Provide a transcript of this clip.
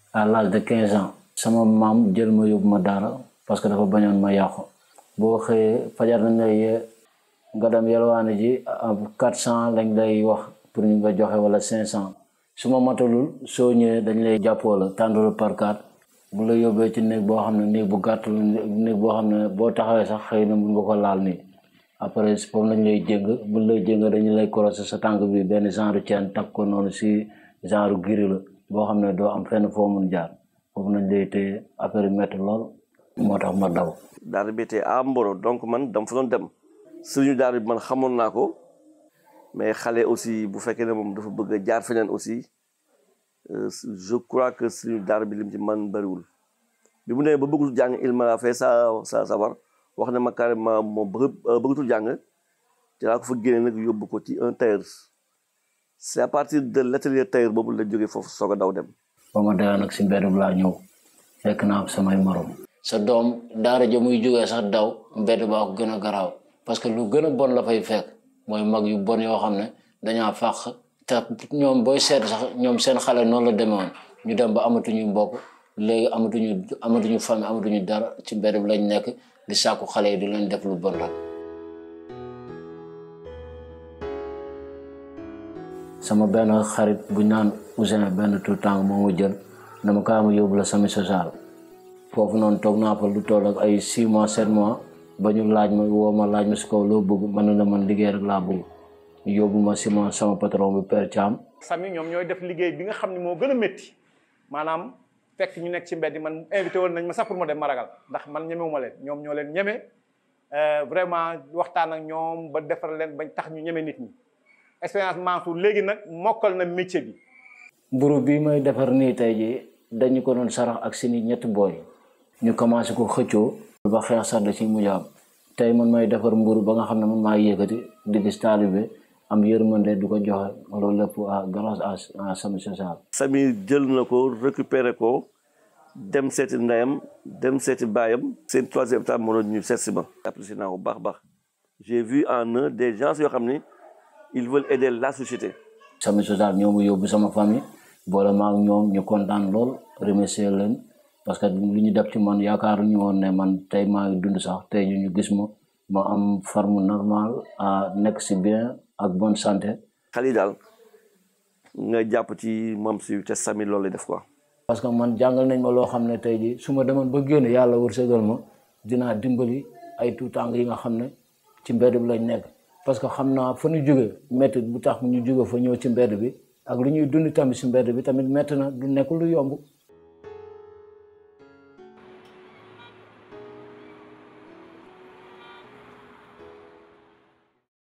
à l'âge de quinze ans sama maam jël ma yóbbu ma daara parce que dafa bañoon ma yàqu boo xëyee fajar nañ lay yee nga dem yalwaane ji quatre cent lañ lay wax pour ñu nga joxe wala cinq cent su ma matalul soo ñëwee dañ lay jàppoo la tàndalu par quatre bu la yóbbee ci néeg boo xam ne néeg bu gàtt la néeg boo xam ne boo taxawee sax xëy na mun nga ko laal nii après foofu lañ lay jéng buñ lay jéng dañu lay korosé sa tànk bi benn genre ceen takk ko noonu si genre giri la boo xam ne doo am fenn foo mun jaar foofu nañ lay téye affaire métti lool moo tax ma daw daara bi tey à Mboro donc man dama fa doon dem sëriñu daara bi man xamoon naa ko mais xale aussi bu fekkee ne moom dafa bëgg a jaar feneen aussi je crois que sëriñu daara bi lim ci man bëriwul bi mu nee ba bëggatul jàng il m'a fait ça ça savoir wax ne ma carrément moom bëgg bëggatul jàng ci laa ko fa génne nag yóbbu ko ci un tailleur c'est à partir de l'atelier tailleur boobu la jógee foofu soog a daw dem ba ma dee nag si mbedd bi laa ñëw fekk naa samay morom sa doom daara ja muy jógee sax daw mbedd baa ko gën a garaaw parce que lu gën a bon la fay fekk mooy mag yu bon yoo xam ne dañaa fàq te ñoom booy seet sax ñoom seen xale noonu la demee woon ñu dem ba amatuñu mbokk léegi amatuñu amatuñu famille amatuñu dara ci mbedd bi lañ nekk di sàkku xale yi di leen def lu bon rek sama benn xarit bu naan Ousin benn tout temps moo ma jël dama kaa ma yóbbu la sami social foofu noonu toog naa fa lu toll ak ay six mois sept mois ba ñu laaj ma woo ma laaj ma si kaw loo bëgg man la man liggéey rek laa bëgg ñu yóbbu ma si ma sama patron bi Père Thiam sami ñoom ñooy def liggéey bi nga xam ne moo gën a métti maanaam fekk ñu nekk ci mbedd man invité woon nañ ma sax pour ma dem ma ragal ndax man ñemewuma leen ñoom ñoo leen ñeme vraiment waxtaan ak ñoom ba defar leen bañ tax ñu ñeme nit ñi expérience Mansour léegi nag mokkal na métier bi mburu bi may defar nii tey ji dañu ko doon sarax ak seeni ñetti booy ñu commencé ko xëccoo ba xeex sax da ci mujj am tey man may defar mburu ba nga xam ne man maa yëkkati di gis taalibe am yërmande du ko joxe loolu lépp à grâce à Sami Social Sami jël na ko récupéré ko dem seeti ndeyam dem seeti baayam seen troisième étape moo doon ñu seet si ma apprécié naa ko baax baax j'ai vu en eux des gens yoo xam ni ils veulent aider la société Sami Social ñoo mu yóbbu sama famille boole ma ak ñoom ñu kontaan lool remercier leen parce que lu ñu def ci man yaakaaruñu woon ne man tey maa ngi dund sax tey ñu ñu gis ma ma am forme normale à nekk si bien ak bonne santé. xale yi daal nga jàpp ci moom si te Sami loolu lay def quoi. parce que man jàngal nañ ma loo xam ne tey jii su ma demoon ba génn yàlla wërsëgal ma dinaa dimbali ay tuutànk yi nga xam ne ci mbedd bi lañ nekk. parce que xam naa fa ñu jóge métti bu tax ñu jóge fa ñëw ci mbedd bi ak lu ñuy dund tamit si mbedd bi tamit métti na du nekk lu yomb